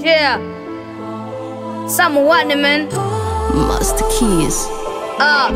Yeah. Someone, man. Master Keys. Ah.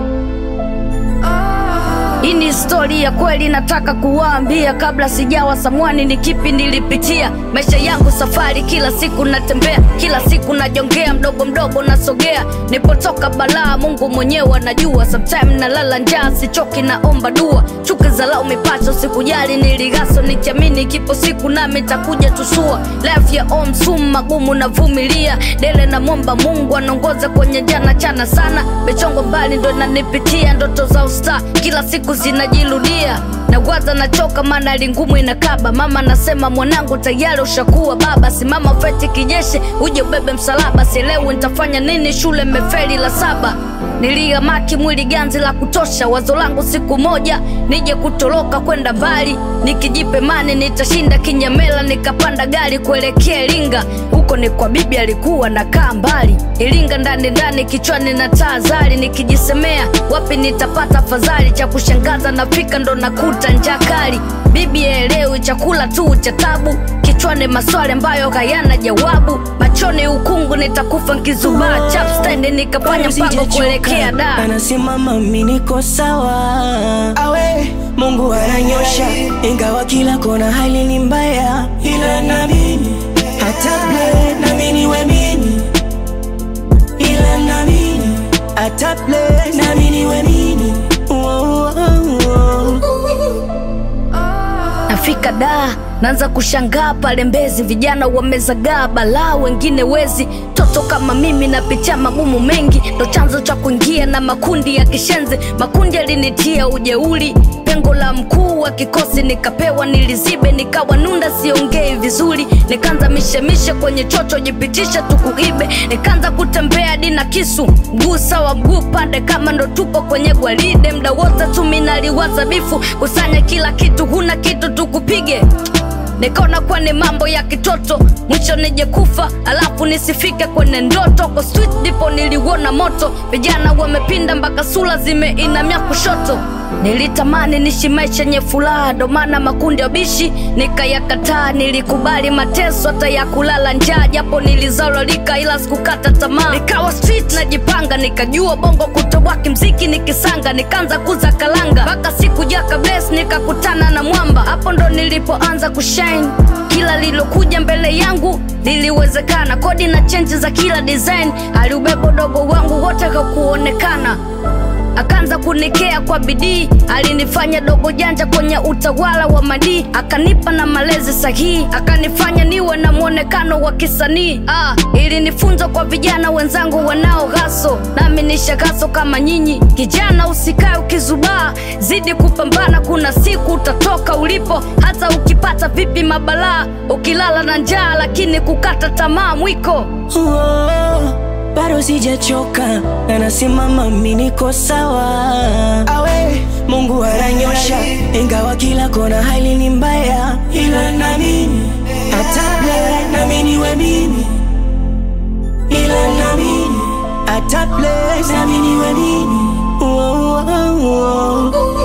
Hii ni stori ya kweli nataka kuwaambia, kabla sijawa samwani, ni kipi nilipitia. Maisha yangu safari, kila siku natembea, kila siku najongea, mdogo mdogo nasogea. Nipotoka balaa, Mungu mwenyewe anajua. Sometime nalala njaa, sichoki, naomba dua. Chuki za lau mipacho, sikujali, niligaso nikiamini, kipo siku nami takuja tusua. Life ya om sum magumu navumilia, dele na mwomba Mungu anaongoza kwenye jana chana sana. Michongo mbali ndo nanipitia, ndoto za usta kila siku zinajirudia nawaza nachoka, maana lingumu inakaba. Mama nasema mwanangu, tayari ushakuwa baba, simama feti kijeshi, uje ubebe msalaba. Sielewi nitafanya nini, shule mefeli la saba. Niliamaki mwili ganzi la kutosha, wazo langu siku moja nije kutoroka kwenda mbali, nikijipe mani nitashinda kinyamela. Nikapanda gari kuelekea Iringa, huko ni kwa bibi alikuwa nakaa mbali. Iringa ndani ndani, kichwani na taa zali, nikijisemea wapi nitapata fadhali. Cha kushangaza nafika ndo nakuta njaa kali, bibi elewi chakula tu cha tabu, kichwani maswali ambayo hayana jawabu, machoni ukungu, nitakufa nkizubaa. Chapstand nikafanya mpango kuelekea da anasema mami niko sawa awe Mungu ananyosha, ingawa kila kona hali ni mbaya, ila naamini hata play nami niwe mimi, ila naamini hata play nami niwe mimi. Oh, oh, oh. Nafika da naanza kushangaa pale Mbezi, vijana wamezagaa balaa, wengine wezi. Toto kama mimi napitia magumu mengi, ndo chanzo cha kuingia na makundi ya kishenzi. Makundi yalinitia ujeuri, pengo la mkuu wa kikosi nikapewa, nilizibe nikawa nunda, siongei vizuri, nikaanza mishemishe kwenye chocho, jipitisha tukuibe, nikaanza kutembea dina kisu, mguu sawa mguu pande, kama ndo tupo kwenye gwaride, mda wote tu minaliwaza bifu, kusanya kila kitu, huna kitu tukupige nikaona kuwa ni mambo ya kitoto, mwisho nije kufa alafu nisifike kwenye ndoto. Kwa street ndipo niliuona moto, vijana wamepinda mpaka sura zimeinamia kushoto. Nilitamani nishi maisha yenye furaha, ndo maana makundi ya bishi nikayakataa. Nilikubali mateso hata ya kulala njaa, japo nilizalolika, ila sikukata tamaa. Nikawa street najipanga, nikajua bongo kutoboa kimziki nikisanga, nikaanza kuza kalanga mpaka siku jaka bless, nikakutana na mwamba, hapo ndo nilipoanza kushine. Kila lilokuja mbele yangu liliwezekana, kodi na chenji za kila design, aliubeba udogo wangu wote hakuonekana akaanza kunikea kwa bidii, alinifanya dogo janja kwenye utawala wa madii, akanipa na malezi sahihi, akanifanya niwe na mwonekano wa kisanii. Ah, ilinifunza kwa vijana wenzangu wanao ghaso, nami nishagaso kama nyinyi. Kijana, usikae ukizubaa, zidi kupambana, kuna siku utatoka ulipo, hata ukipata vipi mabalaa, ukilala na njaa, lakini kukata tamaa mwiko Oh, bado sijachoka na nasimama mimi niko sawa awe Mungu ananyosha ingawa kila kona hali ni mbaya ila naamini hata play nami niwe mimi ila naamini hata play nami niwe mimi oh, oh, oh.